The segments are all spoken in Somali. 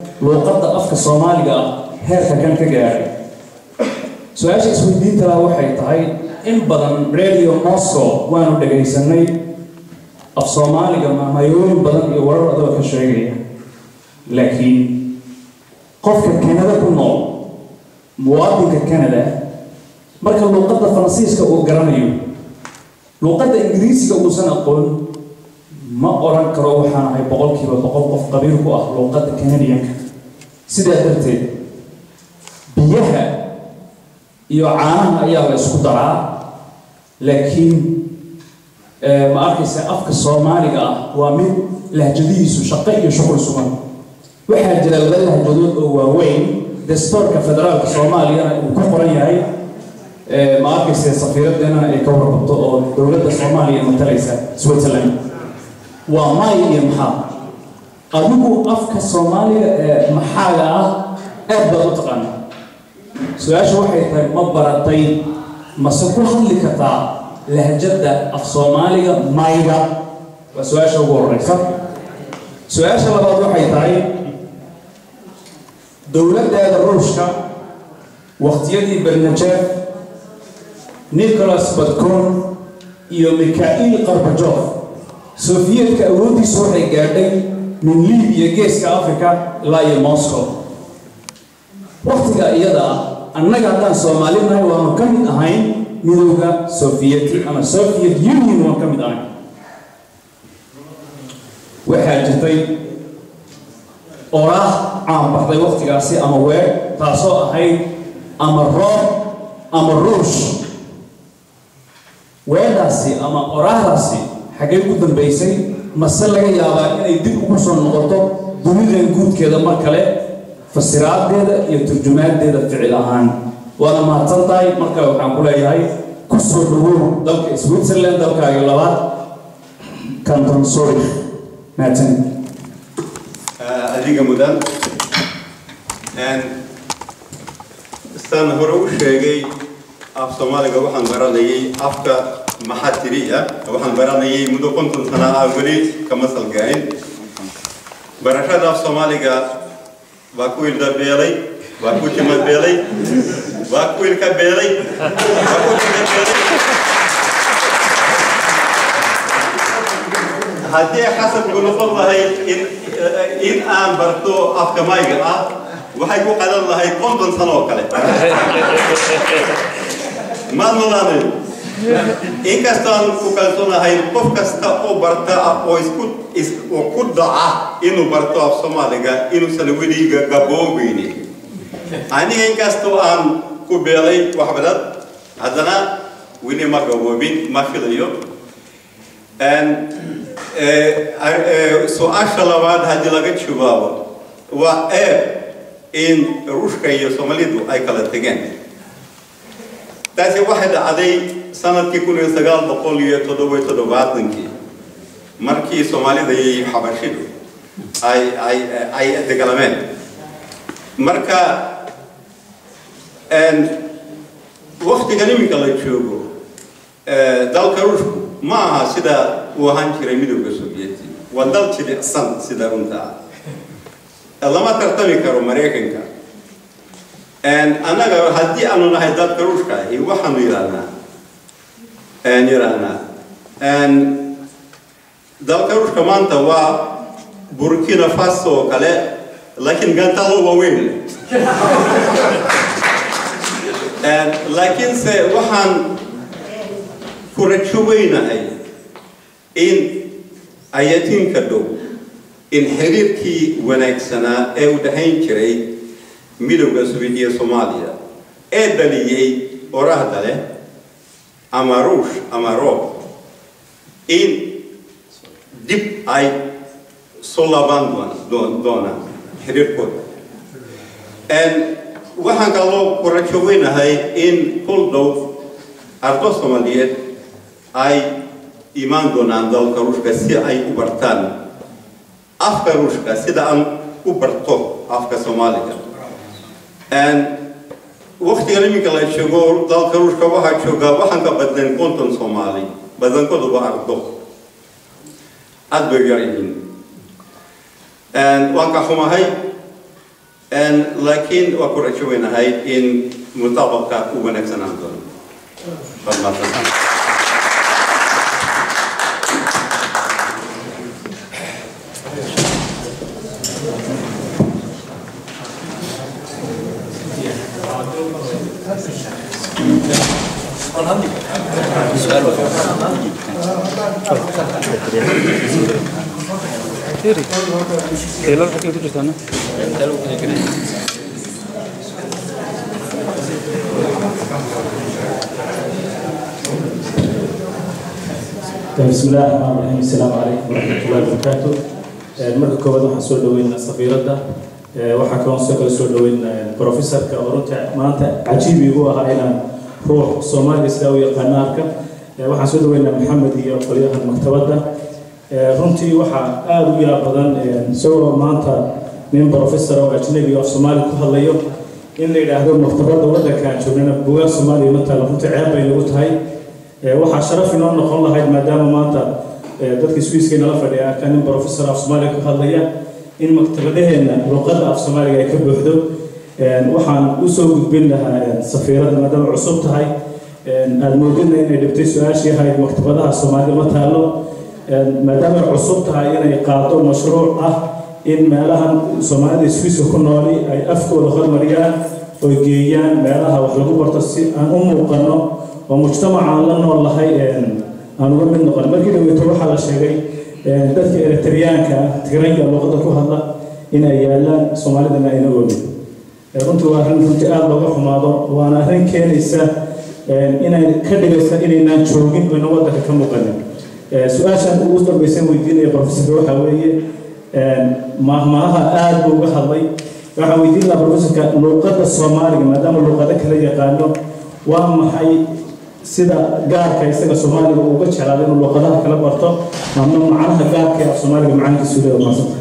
luuqadda afka soomaaliga ah heerka kan ka gaadhay su-aasha isweydiinta laha waxay tahay in badan radio moscow waanu dhagaysanay af soomaaliga mamayooyin badan iyo warar adoo ka sheegaya laakiin qofka kanada ku nool muwaadinka canada marka luuqadda faransiiska uu garanayo luuqadda ingiriisiga uusan aqoon ma oran karo waxaan ahay boqolkiiba boqol qof qabiil ku ah luuqadda canadianka sidaa darteed biyaha iyo caanaha ayaa la isku daraa laakiin ma arkaysa afka soomaaliga ah waa mid lahjadihiisu shaqo iyo shuqul sugan waxaa jira laba lahjadood oo waaweyn dastoorka federaalka soomaaliyana uu ku qoran yahay ma arkaysa safiiradeenana ay ka warqabto oo dowladda soomaaliya matalaysa switzerland waa maay iyo maxaa adigu afka soomaaliga ee maxaaga ah aad baad u taqaana su-aasha waxay tahay ma baratay mase ku hadli kartaa lahjadda af soomaaliga mayga waa su-aasha ugu horeysa su-aasha labaad waxay tahay dowladdeeda ruushka waqtiyadii bernajeef nicholas badcon iyo mikhail qarbajof sofiyeetka awooddiisu waxay gaadhay min libiya geeska africa ilaa iyo moscow waktiga iyada ah annaga haddaan soomaali nahay waanu ka mid ahayn midowda sofiyeti ama soviet union waan ka mid ahayn waxaa jirtay oraah caan baxday waktigaasi ama weer taasoo ahayd ama roob ama ruush weedhaasi ama oraahdaasi xaggay ku dambaysay mase laga yaabaa inay dib ugu soo noqoto dunidan guudkeeda mar kale fasiraadeeda iyo turjumaadeeda ficil ahaan waana mahadsan tahay marka waxaan ku leeyahay ku soo dhawow dalka switzerland dalkaaga labaad canton sorry mahadsan adiga mudan saan hore u sheegay af soomaaliga waxaan baranayay afka maxatiri ah waxaan baranayay muddo konton sana ah weli kama salgayn barashada af soomaaliga waa ku ilda beelay waa ku tima beelay waa ku ilka beelay waa ku tima beelay haddii xasabku noqon lahayd in in aan barto afka mayga ah waxay ku qadan lahayd konton sano oo kale ma noolaanayo inkastaan ku kalsoonahay qof kasta oo barta oo isku oo ku dhaca inuu barto af soomaaliga inuusan weliga gaboobeynin aniga inkastoo aan ku beelay wax badan haddana weli ma gaboobin ma filayo su-aasha labaad haddii laga jawaabo waa eeb in ruushka iyo soomaalidu ay kala tegeen taasi waxay dhacday sanadkii kun iyo sagaal boqol iyo toddoba iyo toddobaatankii markii soomaalida iyo xabashidu ay ay ay dagalameen marka waktigan iminka la joogo dalka ruushku ma aha sida uu ahaan jiray midowda sovieti waa dal jilicsan sida runta ah lama tartami karo maraykanka annaga haddii aanu nahay dalka ruushka ahi waxaanu yidhahnaa yidhahnaa dalka ruushka maanta waa burkina faso oo kale laakiin gantalo waaweyn laakiinse waxaan ku rajo weynahay in ayatiinka dhow in xiriirkii wanaagsanaa ee u dhahayn jiray midowda sovietiya soomaaliya ee dhaliyey oraahda leh ama ruush ama roob in dib ay soo laabaan doonaan xiriirkooda waxaan kaloo ku rajo weynahay in kul dhow ardo soomaaliyeed ay imaan doonaan dalka ruushka si ay u bartaan afka ruushka sida aan u barto afka soomaaliga waktigan iminka la joogo dalka ruushka waxaa joogaa waxaan ka badnayn konton soomaali badankooduba ardo aad bay yar yihiin waan ka xumahay laakiin waa ku rajo weynahay in mustaqbalka u wanaagsanaan doono Baad mahadsantahay. Taylor waxay ku jirtaa no? بسم الله الرحمن الرحيم السلام عليكم ورحمة الله وبركاته marka koowaad waxaan soo dhaweynaa safiiradda waxaa kaloo soo kale soo dhaweynaa professorka oo runta maanta cajiib igu ahaa inaan ruux soomaaliga sidaa u yaqaana arka waxaan soo dhaweynaa maxamed iyo qolyahan maktabadda runtii waxaa aada u yaab badan isagoo maanta nin professor oo ajnabi oo soomaali ku hadlayo in la yidhaahdo maktabadda waddanka aan joognana bugaag soomaaliya ma taala runtii ceeb bay nagu tahay waxaa sharaf inoo noqon lahayd maadaama maanta dadka swiiska nala fadhiya arkaa nin professor af soomaaliya ku hadlaya in maktabadaheenna luqadda af soomaaliga ay ka buuxdo waxaan usoo gudbin lahaa safiiradda maadaama cusub tahay aada moodina inay dhibtay su-aashii ahayd maktabadaha soomaalida ma taalo maadaama ay cusub tahay inay qaado mashruuc ah in meelahan soomaalida swiiska ku nooli ay afkooda hormariyaan oo geeyaan meelaha wax lagu barto si aan u muuqano oo mujtamacaan la nool lahay aan uga mid noqon markii dhaweeto waxaa la sheegay dadka eritriyaanka tigrayga luqadda ku hadla in ay yaalaan soomaalidana ayna oogin runtii waa arrin runtii aada looga xumaado waana arrin keenaysa inay ka dhigaysa inaynaan joogin oyna waddanka ka muuqanin su-aashan ugu dambaysan weydiinaya professorka waxaa weeye mahmaaha aada buu uga hadlay waxaan weydiin lahaa professorka luqadda soomaaliga maadaama luqado kala yaqaano waa maxay sida gaarka isaga soomaaliga uga jeclaada inuu luqadaha kala barto ama macnaha gaarka ee af soomaaliga macaankiisu leeya maasanta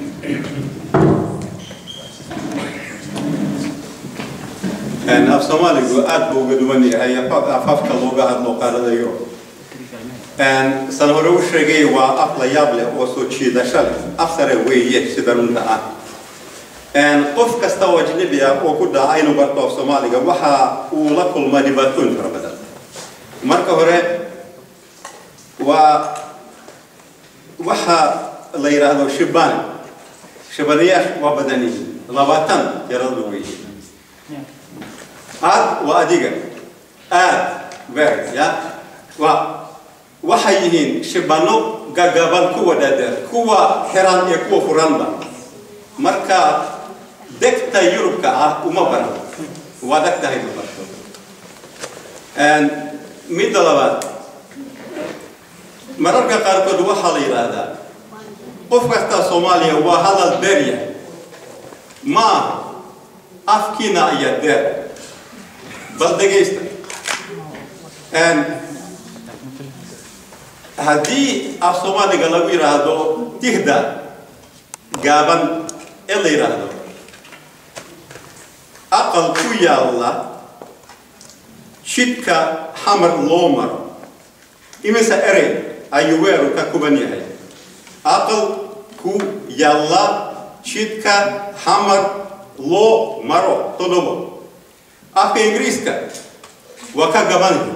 af soomaaligu aad buu uga duwan yahay afafka looga hadlo qaarada yurub san hore u sheegay waa af la yaab leh oo soo jiidasho leh af sare weeye sida runta ah qof kasta oo ajnabi ah oo ku dhaca inuu barto af soomaaliga waxa uu la kulmaa dhibaatooyin fara badan marka hore waa waxa la yidhaahdo shibaan shibanayaashu waa badan yihiin labaatan tirada weeye aad waa adiga aad ver ya waa waxay yihiin shibano gagaban kuwa dhaadheer kuwa xiran iyo kuwa furanba marka degta yurubka ah uma baran waa deg tahay ma barto midda labaad mararka qaarkood waxaa la yidhaahdaa qof kasta soomaaliya waa hadal beerya maaha afkiina ayaa deer bal dhegaysta haddii af soomaaliga lagu yidhaahdo tihda gaaban ee la yidhaahdo aqal ku yaalla jidka xamar loo maro imise erey ayuu weeru ka kuban yahay aqal ku yaalla jidka xamar loo maro todobo afka ingiriiska waa ka gaban yahay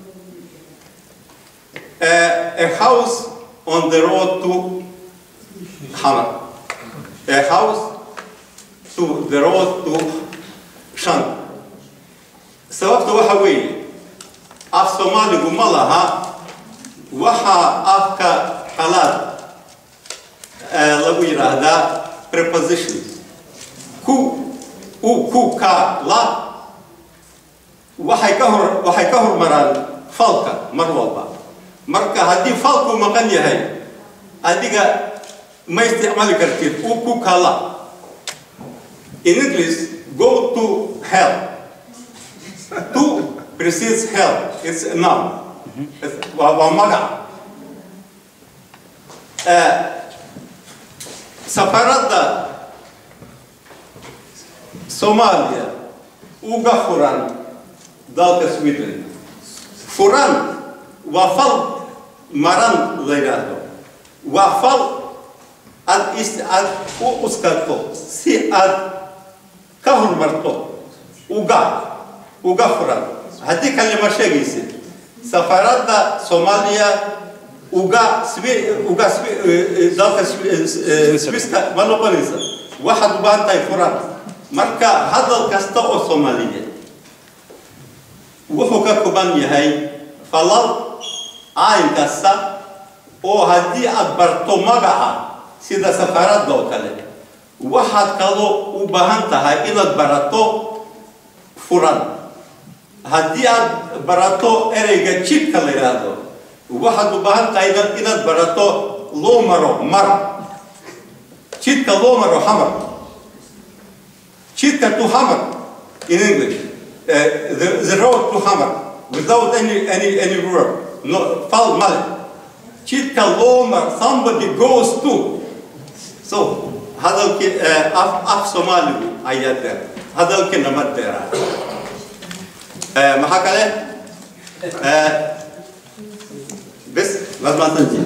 a house on the road to Hamar. A house to the road to Shan. sababta waxa weeye af soomaaligu ma laha waxaa afka qalaad lagu yidhaahdaa prepositions ku u ku ka la waxay ka hor waxay ka hormaraan falka mar walba marka haddii falku maqan yahay adiga ma isticmaali kartid u ku kala in english go to hell to precedes hell it's a noun waa waa magac safaradda soomaaliya uga furan dalka sweden furan waa fal maran la yidhaahdo waa fal aad is aad u uskato si aad horumarto uga uga furan haddii kale ma sheegaysid safaarada soomaaliya uga Swi- uga Swi- eh, eh, dalka Swi- eh, eh, swiska ma noqonaysa waxaad u baahan tahay furan marka hadal kasta oo soomaaliyeed wuxuu ka kooban yahay falal ayn kasta oo haddii aad barto magaca sida safaaradda oo kale waxaad kaloo u baahan tahay inaad barato furan haddii aad barato ereyga jidka la yidhaahdo waxaad u baahan tahay inaad- inaad barato loo maro mar jidka loo maro hamar jidka to hamar in english uh, the, the road to hamar without any any any verb no fal male jidka loo mar somebody goes to so hadalkii eh, af af soomaaligu ayaa deer hadalkiina ma deeraa Eh, maxaa kale Eh, bes waad mahadsantihiin